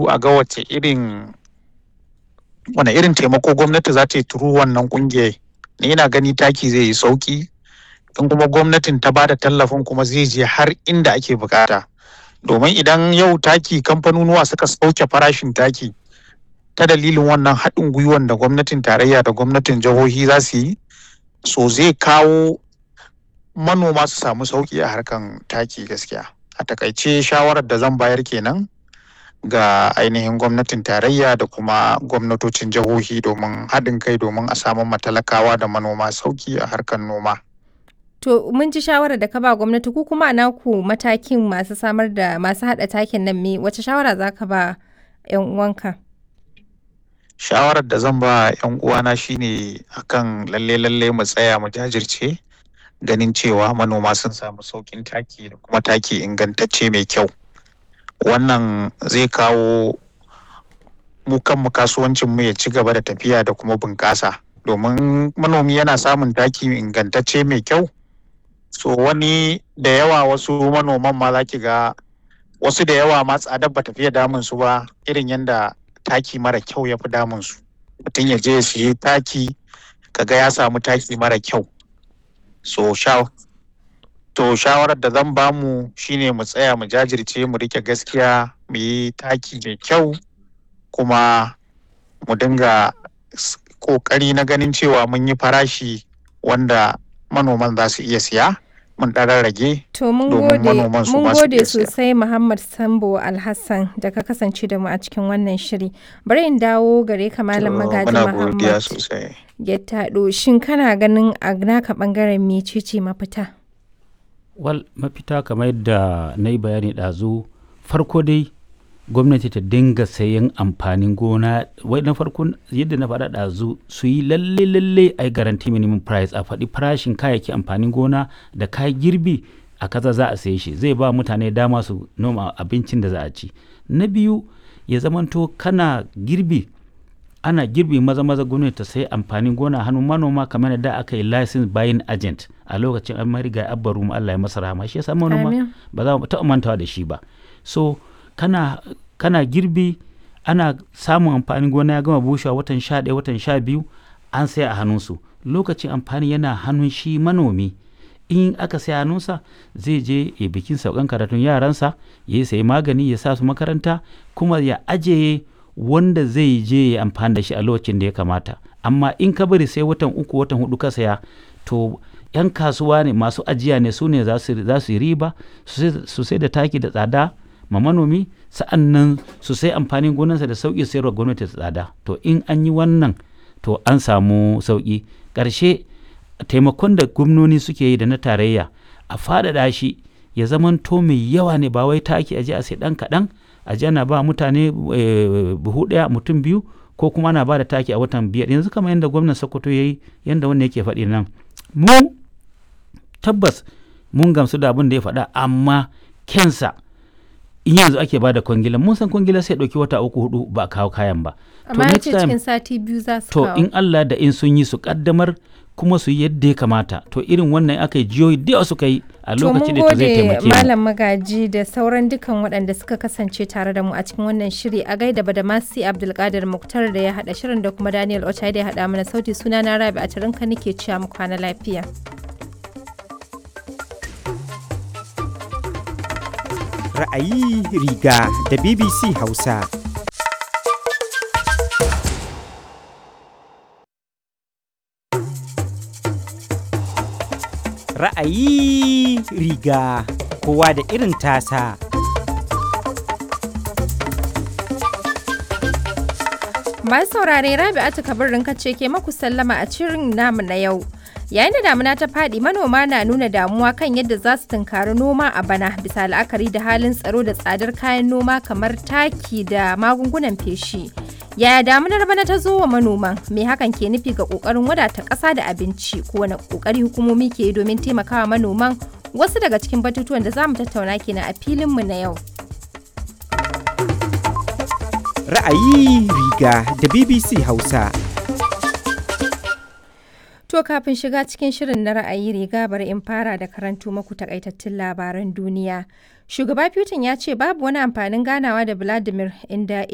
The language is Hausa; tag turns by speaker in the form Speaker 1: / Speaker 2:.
Speaker 1: duba a ga wace irin wane irin taimako gwamnati za ta yi turu wannan kungiyar ni ina gani taki zai yi sauki in kuma gwamnatin ta bada tallafin kuma zai je har inda ake bukata domin idan yau taki kamfanonuwa suka sauke farashin taki ta dalilin wannan haɗin gwiwan da gwamnatin tarayya da gwamnatin jihohi za su yi so zai kawo manoma su samu sauki a harkan taki gaskiya a takaice shawarar da zan bayar kenan ga ainihin gwamnatin tarayya da kuma gwamnatocin jihohi domin haɗin kai domin a samu matalakawa da manoma sauki a harkar noma.
Speaker 2: To mun ji shawarar da ka ba gwamnati ku kuma naku matakin masu samar da masu haɗa takin nan me wace shawara za ka ba 'yan uwanka?
Speaker 1: Shawarar da zan ba 'yan uwana shine akan lalle lalle mu tsaya mu jajirce ganin cewa manoma sun samu saukin taki da kuma taki ingantacce mai kyau. wannan zai kawo mu kanmu kasuwancin mu ya ci gaba da tafiya da kuma bunƙasa domin manomi yana samun taki ingantacce mai kyau so wani da yawa wasu manoman ma za ki ga wasu da yawa ma tsadar ba tafiya damun su ba irin yadda taki mara kyau ya fi damun su mutum ya je ya siye taki kaga ya samu taki mara kyau so sha To shawarar da zan bamu shine mu tsaya mu jajirce mu rike gaskiya mu yi taki mai kyau kuma mu dinga kokari na ganin cewa mun yi farashi wanda manoman za su iya siya mun ɗan rage
Speaker 2: To mun gode mun gode sosai Muhammad Sambo Alhassan da ka kasance da mu a cikin wannan shiri. Bari in dawo gare ka Malam Magaji Muhammad. Ya taɗo shin kana ganin a naka ɓangaren mecece mafita?
Speaker 3: wal mafita kamar yadda na yi bayani ɗazu farko dai gwamnati ta dinga sayan amfanin gona wai na farko yadda na faɗa ɗazu su yi lalle lalle a yi garanti minimum price a faɗi farashin kayayyaki amfanin gona da kayan girbi a kaza za a saye shi zai ba mutane dama su noma abincin da za a ci na biyu ya zamanto kana girbi ana girbi maza maza gwamnati ta sayi amfanin gona hannun manoma kamar da aka yi license buying agent a lokacin an mariga abba ruma Allah ya masa rahama shi yasa manoma ba za mu taɓa mantawa da shi ba so kana kana girbi ana samun amfanin gona ya gama bushewa watan sha ɗaya watan sha biyu an sai a hannunsu lokacin amfani yana hannun shi manomi in aka sai hannunsa zai je ya bikin saukan karatun yaransa ya sayi magani ya sa su makaranta kuma ya ajiye wanda zai je ya amfani da shi a lokacin da ya kamata amma in ka bari sai watan uku watan hudu ka saya to yan kasuwa ne masu ajiya ne su ne za su yi riba su sai da taki da tsada ma manomi sa'an nan su sai amfanin gonarsa da sauƙi sayarwa gwamnati da tsada to in an yi wannan to an samu sauƙi ƙarshe taimakon da gwamnoni suke yi da na tarayya a faɗaɗa shi ya zamanto mai yawa ne ba wai taki aje a sai ɗan kaɗan a ana ba mutane buhu ɗaya mutum biyu ko kuma ana ba da taki a watan biyar yanzu kamar yadda gwamnan sokoto ya yi yadda wannan yake faɗi nan mu tabbas mun gamsu da abin da ya faɗa amma kensa in yanzu ake ba da kwangila mun san kwangila sai ɗauki wata uku hudu ba a kawo kayan ba
Speaker 2: amma ce cikin sati biyu za su
Speaker 3: to in Allah da in sun yi su kaddamar kuma su yi yadda ya kamata to irin wannan aka yi jiyoyi da suka yi a lokacin da zai taimake mu
Speaker 2: malam magaji da sauran dukan waɗanda suka kasance tare da mu a cikin wannan shiri a gaida badamasi abdulkadir muktar da ya haɗa shirin da kuma daniel ochai da ya haɗa mana sauti suna na rabi a tarinka nake cewa mu kwana lafiya
Speaker 4: ra'ayi riga da bbc hausa ra'ayi riga kowa da irin tasa.
Speaker 2: Masu saurare Rabi'atu kabarin kace ke maku sallama a cirin namu na yau. Yayin da damuna ta faɗi manoma na nuna damuwa kan yadda za su tunkari noma a bana bisa la'akari da halin tsaro da tsadar kayan noma kamar taki da magungunan feshi. Yaya damunar bana ta zo wa manoman? Me hakan ke nufi ga kokarin wadata ƙasa da abinci? Ko wani kokari hukumomi ke yi domin taimakawa manoman? Wasu daga cikin batutuwan da za mu tattauna kenan a filinmu na yau.
Speaker 4: Ra'ayi riga da BBC Hausa.
Speaker 2: To kafin shiga cikin shirin na ra'ayi riga bari in fara da karanto maku takaitattun labaran duniya. Shugaba Putin ya ce babu wani amfanin ganawa da Vladimir inda